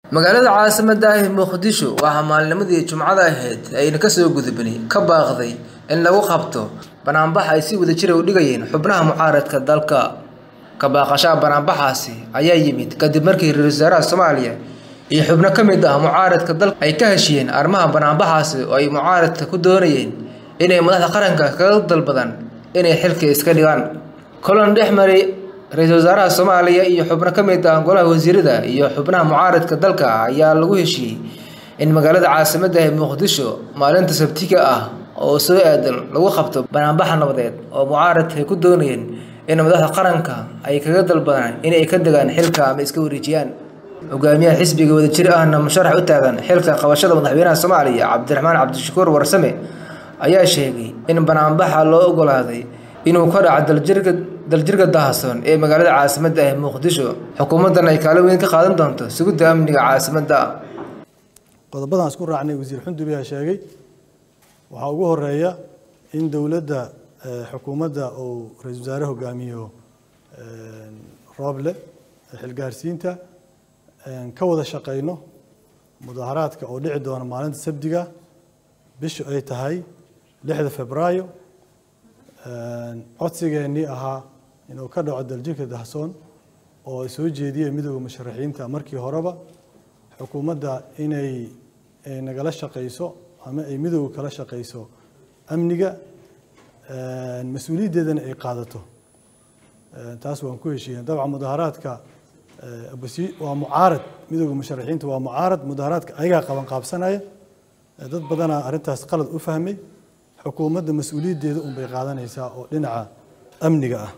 magaalada caasimadda ah ee muqdisho waxaa maalnimadii jumcada ahayd ayna kasoo gudubnay ka baaqday in lagu qabto banaanbax ay si wadajira u dhigayeen xubnaha mucaaradka dalka ka baaqashaha banaanbaxaasi ayaa yimid kadib markii ra-iisul wasaaraha soomaaliya iyo xubno ka mid ah mucaaradka dalka ay ka heshiyeen arrimaha banaanbaxaasi oo ay mucaaradka ku doonayeen inay madaxda qaranka kaga dalbadaan inay xilka iska dhigaan kulan dhex maray ra-iisul wasaaraha soomaaliya iyo xubno ka mid ah golaha wasiirada iyo xubnaha mucaaradka dalka ayaa lagu heshiiyey in magaalada caasimadda ee muqdisho maalinta sabtiga ah oo soo aadan lagu qabto banaanbaxa nabadeed oo mucaaradka ay ku doonayeen in madaxda qaranka ay kaga dalbadaan inay ka degaan xilka ama iska wareejiyaan hogaamiyaha xisbiga wadajir ahna musharax u taagan xilka qabashada madaxweynaha soomaaliya cabdiraxmaan cabdishakuur warsame ayaa sheegay in banaanbaxa loo ogolaaday inuu ka dhaco daljirka daljirka dahasoon ee magaalada caasimadda ah muqdisho xukuumaddan ay kaalin weyn ka qaadan doonto sugidda amniga caasimadda qodobadan isku raacnay wasiir xundubi aa sheegay waxaa ugu horeeya in dowladda xukuumadda uu ra-isul wasaare hogaamiyo rooble xilgaarsiinta ka wada shaqayno mudaharaadka oo dhici doona maalinta sabdiga bishu ay tahay lixda febraayo codsigeennii ahaa inuu ka dhaco daljirka dahsoon oo ay soo jeediyeen midooda musharaxiinta markii horeba xukuumadda inay nagala shaqayso ama ay midooda kala shaqayso amniga mas-uuliyaddeedana ay qaadato taas waan ku heshiiyeen dabcan mudaharaadka waa mucaarad midooda musharaxiinta waa mucaarad mudaharaadka ayagaa qaban qaabsanaya dad badanaa arrintaas qalad u fahmay xukuumadda mas-uuliyaddeeda un bay qaadanaysaa oo dhinaca amniga ah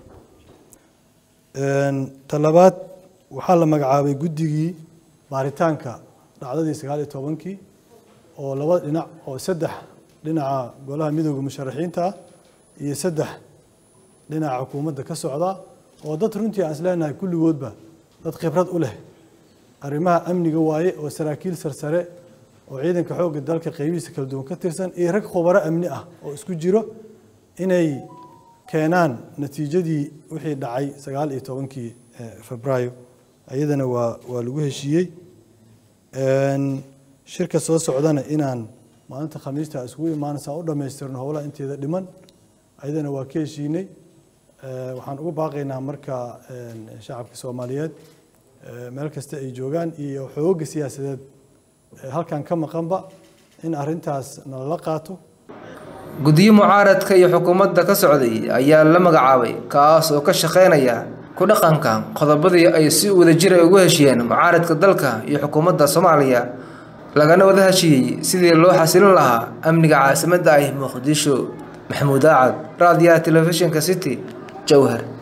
talabaad waxaa la magacaabay guddigii baaritaanka dhacdadii sagaal iyo tobankii oo laba dhinac oo saddex dhinaca golaha midooda musharaxiinta ah iyo saddex dhinaca xukuumadda ka socda oo dad runtii aan isleenahay kulligoodba dad khibrad u leh arrimaha amniga waaye oo saraakiil sarsare oo ciidanka xoogga dalka qaybihiisa kala duwan ka tirsan iyo rag khubaro amni ah oo isku jiro inay keenaan natiijadii wixii dhacay sagaal iyo tobankii febraayo iyadana waa waa lagu heshiiyey shirka soo socdana inaan maalinta khamiista isugu imaanaysa u dhammaystirno howlaha inteeda dhiman ayadana waa ka heshiinay waxaan ugu baaqaynaa marka shacabka soomaaliyeed meel kasta ay joogaan iyo xooga siyaasadeed halkan ka maqanba in arintaas nalala qaato guddiyo mucaaradka iyo xukuumadda ka socday ayaa la magacaabay kaas oo ka shaqeynaya ku dhaqanka qodobadii ay si wadajir ay ugu heshiyeen mucaaradka dalka iyo xukuumadda soomaaliya lagana wada heshiiyey sidii loo xasilin lahaa amniga caasimadda ah muqdisho maxamuud aacad raadiyaha telefishinka city jowhar